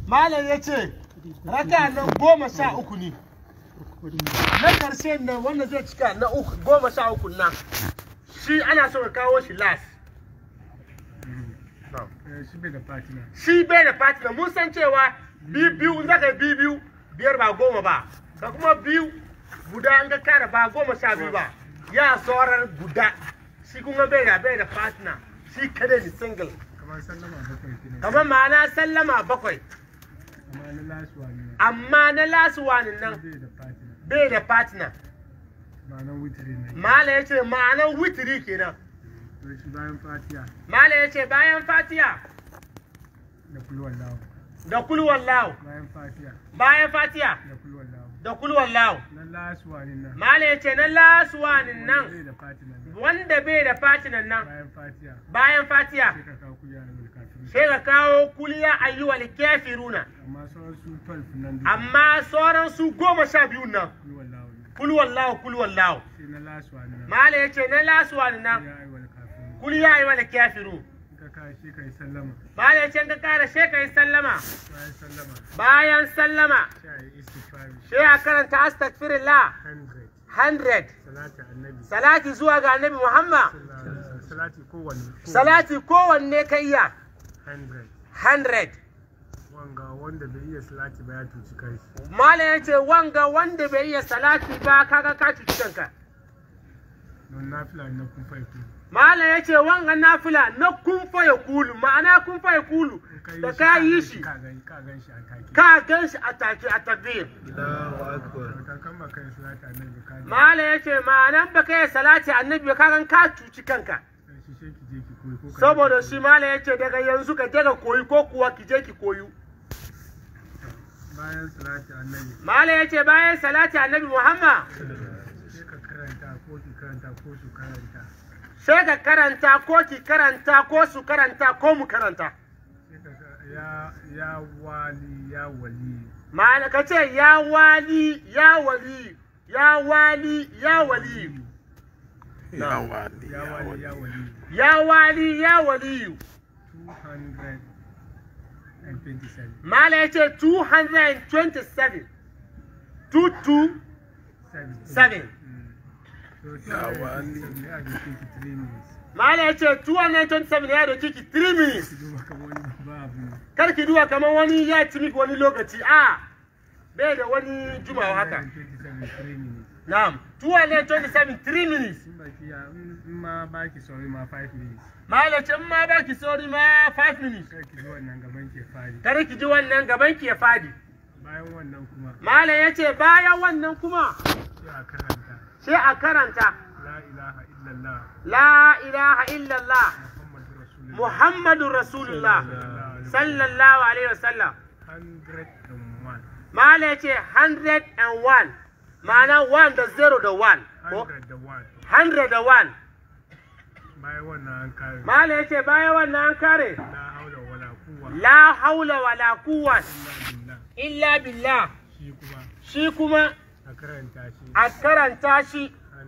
malam ya ce raka nan goma sha uku ne na karshe nan wanda zai cika na uku goma sha uku nan shi ana so ka kawo shi last shi bai da fatina shi bai da fatina mun san cewa biyu biyu in zaka yi biyu biyu biyar ba goma ba ka kuma biyu guda in ka kara ba goma sha biyu ba ya saurar guda shi kuma bai da bai da fatina shi kada ni single kamar sallama bakwai kenan kamar ma'ana sallama bakwai amma na last one ne amma na last one nan bai da fatina bai da fatina ma'anar witiri ne mala ya ce ma'anar witiri kenan to shi bayan fatiya mala ya ce bayan fatiya da kulwar lawo da kulwan lawo bayan fatiya bayan fatiya da kulwar lawo da kulwan lawo na last one nan mala ya ce na last one nan bai da fatina ne wanda bai da fatinan nan bayan fatiya bayan fatiya sai ka kawo kuya na mulkafin sai ka kawo kuliya ayyuwal kafiruna amma sauran su 12 nan duka amma sauran su goma sha biyu nan kulwar lawo ne kulwan lawo kulwan lawo sai na last one nan mala ya ce na last one nan ya aiwal kafin kuliya ayyuwal kafiru ka kai shi kai sallama mala ya ce ka kara sai ka yi sallama bayan sallama bayan sallama sai yi istighfari sai a karanta astaghfirullah 100 100 salati annabi salati zuwa ga annabi Muhammad salati kowanne salati kowanne ka iya 100 100 wanga wanda bai iya salati ba ya tuci kai Malam ya ce wanga wanda bai iya salati ba kaga ka cuci kanka. don nafila na kun faifu Malam ya ce wanga nafila na kun ya kulu ma'ana kun ya kulu da ka yi shi ka gan ka gan shi a take ka gan shi a take a takbir. ka kan ba kai salati annabi ka ga Malam ya ce ma'anan ba ka yi salati annabi ba ka gan ka cuci kanka. shi sai ki je ki koyi ko ka Saboda shi malam ya ce daga yanzu ka je ka koyi ko kuwa ki je ki koyu. bayan salati annabi Malam ya ce bayan salati annabi Muhammad sai ka karanta ko ki karanta ko su karanta sai ka karanta ko ki karanta ko su karanta ko mu karanta. sai ka sa- ya ya wali ya wali ma'ana ka ce ya wali ya wali ya wali ya wali ya wali ya wali ya wali ya wali 227 ma'ana ya ce 227 227 7 so ya wali ya ji 23 minutes ma'ana ya ce 227 ya doki ki 3 minutes duba kamar wani babu kar ki duwa kamar wani ya ci miki wani lokaci a bai da wani jumawa haka 27 3 minutes na'am 227 3 minutes in baki ya in in ma baki sauri ma 5 minutes ma'ana ce in ma baki sauri ma 5 minutes kai ki ji wannan gaban ke fari kar ki ji wannan gaban ki ya fadi bayan wannan kuma Malam ya ce bayan wannan kuma sai a karanta sai a karanta la ilaha illallah La ilaha illallah muhammadu rasulullah Muhammadu Rasulullah sallallahu alaihi wasallam. 101 Malam ya ce 101 ma'ana 1 da 0 da 1 ko 101 100 da 1. bayan wannan an kare Malam ya ce bayan wannan an kare la haula wala quwwa la haula wala quwwata illa billah illa billah shi kuma shi kuma a karanta shi a karanta shi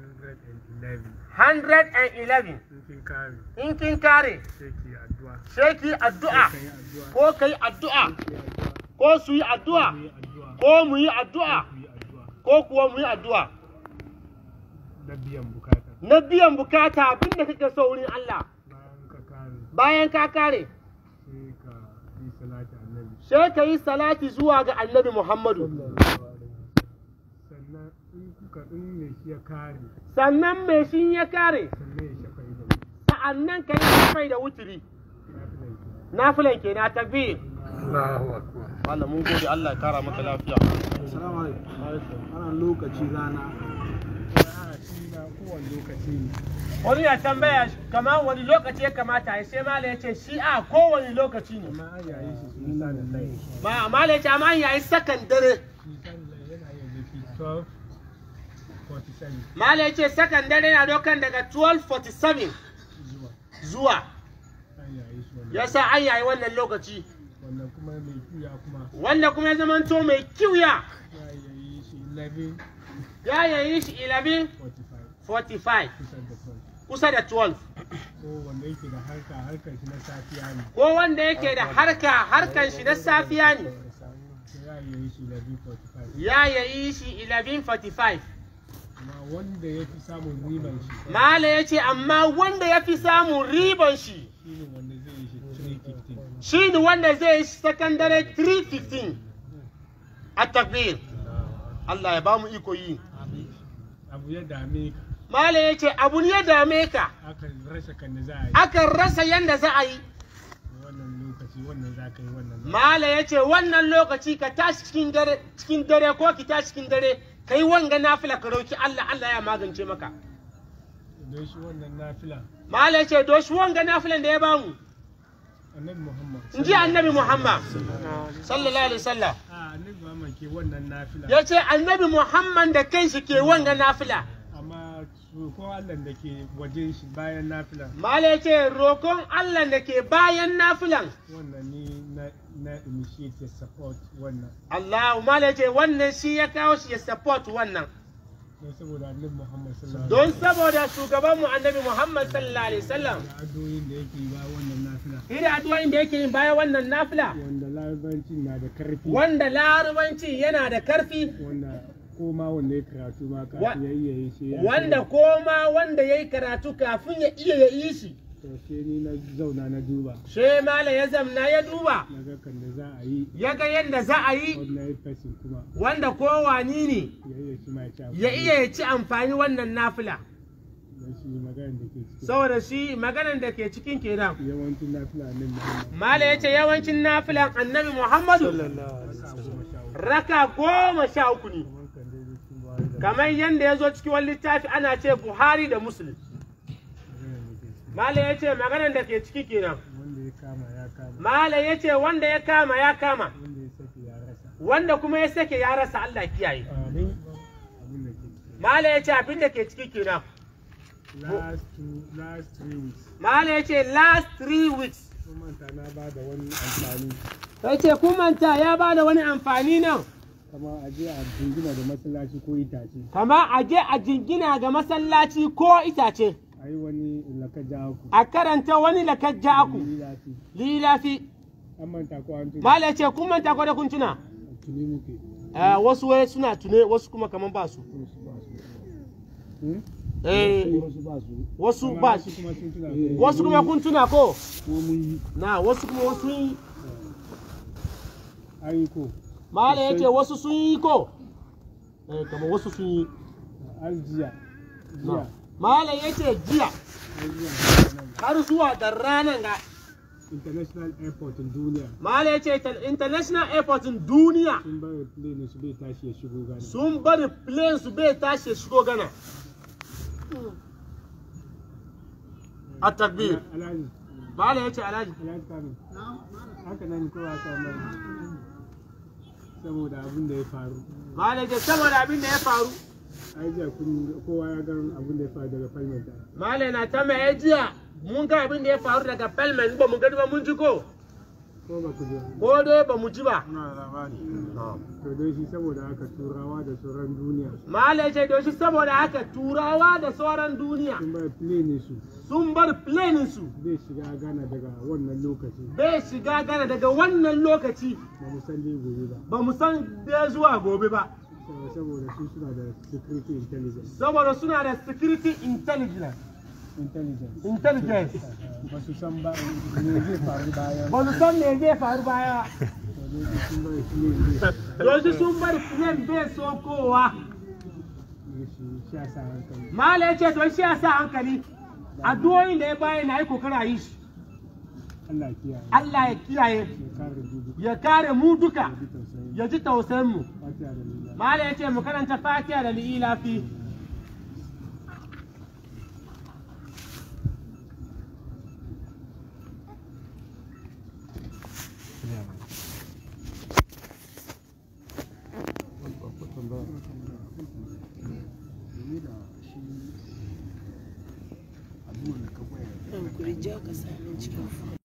111 111 in kin kare in kin kare sai ki addu'a sai ki addu'a kai addu'a ko kai addu'a ki addu'a ko su yi addu'a ku yi addu'a ko mu yi addu'a ku yi addu'a ko kuwa mu yi addu'a na biyan bukata na biyan bukata abinda kake so wurin Allah bayan ka kare bayan ka kare sai ka yi salati annabi sai ka yi salati zuwa ga annabi Muhammadu sannan in kuka in me shi ya kare sannan mai shi ya kare sannan ya shafa ido sa'annan ka yi shafai da wuturi na fi laifi nafilan ke na takbir Allahu akbar Allah mun gode Allah ya kara maka lafiya Assalamu alaikum. Ana lokaci rana. a shi na kowane lokaci ne wani ya tambaya kamar wani lokaci ya kamata ya sai mala ya ce shi a kowane lokaci ne amma an yayi shi sun sa da lai ma mala ya ce amma an yayi sakan dare shi sa da lai yana yin zafi 12 47 mala ya ce sakan dare na dokan daga 1247 zuwa zuwa an yayi shi wannan yasa an yayi wannan lokaci wannan kuma mai kuya kuma wanda kuma ya zamanto mai kiwiya ya yayi shi 11 ya yayi shi 11 45 45 kusan da 12 kusa da 12 ko wanda yake da harka harkar shi na safiya ne ko wanda yake da harka harkan shi na safiya ne ya yayi shi 1145 amma wanda ya fi samun riban shi mala ya ce amma wanda ya fi samun riban shi shine wanda zai yi shi 315 shi ne wanda zai yi sakandare 315 a takbir Allah ya ba mu iko yi abu ya dame ka mala ya ce abu ne ya dame ka aka rasa kan da za a yi akan rasa yanda za a yi wannan lokaci wannan za ka yi wannan za mala ya ce wannan lokaci ka tashi cikin dare cikin dare ko ki tashi cikin dare kai wanga nafila ka roki Allah Allah ya magance maka don shi wannan nafila mala ya ce doshi wanga nafilan da ya bamu annabi muhammad in ji annabi Muhammad sallallahu alaihi wasallam a annabi muhammad ke wannan nafila ya ce annabi Muhammad da kanshi ke wanga nafila amma ko allah da ke wajen shi bayan nafila mala ya ce rokon Allah da ke bayan nafilan wannan ni na na initiate ya support wannan Allah mala ya ce wannan shi ya kawo shi ya support wannan don saboda annabi muhammad sallallahu don saboda shugabanmu annabi Muhammad sallallahu alaihi wasallam da addu'o'in da yake yi ba wannan nafila Iri addu'o'in da yake yin bayan wannan nafila wanda larabancin na da karfi wanda larabanci yana da karfi wanda ko ma wanda ya karatu ma Wa- kafin ya iya yi shi ya wanda sani. koma wanda ya yi karatu kafin ya iya ya yi shi to sai ni na zauna na duba she mala ya zamna ya duba na ga kan da za a yi ya ga yadda za a yi ordinary person kuma wanda kowani ne ya iya shi ma ya ci amfani. ya iya ya ci amfani wannan nafila don shi maganar da ke cikin saboda shi maganan da ke cikin kenan yawancin nafila nan Muhammad mala ya ce yawancin nafilan annabi muhammadu raka goma sha uku ne kamar kan dai cikin buhari da kamar yadda ya zo cikin wani littafi ana ce buhari da muslim maganar da ke Malam ya ce ciki maganar da ke ciki kenan. wanda ya kama ya kama Malam ya ce wanda ya kama ya kama, wanda ya saki ya rasa wanda kuma ya sake ya rasa Allah kiyaye. amin abin da ke ciki Malam ya ce abin da ke ciki kenan. last two last three weeks Malam ya ce last three weeks. sun manta na ba da wani amfani Ya ce kun manta ya ba da wani amfani nan. kama a je a jingina da masallaci ko itace Kama a je a jingina ga masallaci ko itace. a yi wani lakaja ku A karanta wani lakajja aku. lilafi Lilafi. an manta ko an tuni Malam ya ce kun manta ko da kun tuna. tuni muke Eh, wasu wai suna tune wasu kuma kaman ba su. wasu ba su Hmm? Eh, wasu ba su wasu Amma ba wasu kuma sun tuna ko wasu kuma kun tuna ko ko mun yi na wasu kuma wasu yi an yi ko mala ya ce wasu sun yi ko eh kamar wasu sun yi har jiya jiya mala ya ce jiya har jiya nan har zuwa da ranar ga international airport in duniya mala ya ce ta- international airport din duniya sun bari plane su bai tashi ya shigo gana sun bari plane su bai tashi ya shigo gana a takbir alhaji mala ya ce alhaji alhaji kamin haka nan kowa ta mai saboda abin da ya faru mala ya ce saboda abin da ya faru ai jiya kun kowa ya gan abin da ya faru daga palmenta mala na ta mai jiya mun ga abin da ya faru daga pelman ba mu gani ba mun ji ko ko ba ku ji ko dai ba mu ji ba na labari to dai shi saboda haka turawa da sauran duniya Malai ce da shi saboda haka turawa da sauran duniya sun bari plane su sun bar planin su zai shiga gana daga wannan lokaci bai shiga gana daga wannan lokaci ba mu san dai gobe ba ba mu san bai zuwa gobe ba saboda su suna da security intelligence saboda suna da security intelligence intelligence intelligence ba su san ba me zai faru bayan ba su san me zai faru baya to dai sun bari plane zai doshi sun bar plane bai sokowa ne shi sha sa hankali Malai ce don shi ya sa hankali addu'o'in da ya bayan na yi kokara yi shi Allah kiyaye Allah ya kiyaye ya kare dubu ya kare mu duka ji tausayi ya ji tausayin mu fatiha da lila Malai ya ce mu karanta fatiha da li'ilafi Hankuri ja ka sami cikin